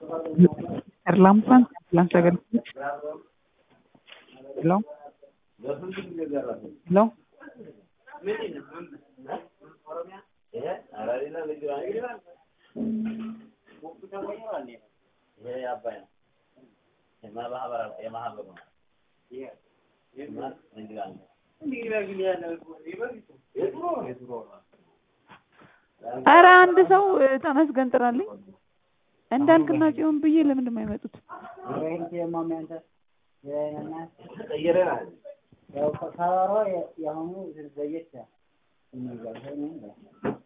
Erlangen, Lanzarote. Hello? Hello? ኧረ አንድ ሰው ተመስገን ጥራልኝ። እንዳልክና ጽዮን ብዬ ለምንድን ነው የማይመጡት? ያው ከበሮ የአሁኑ ዘየት የሚል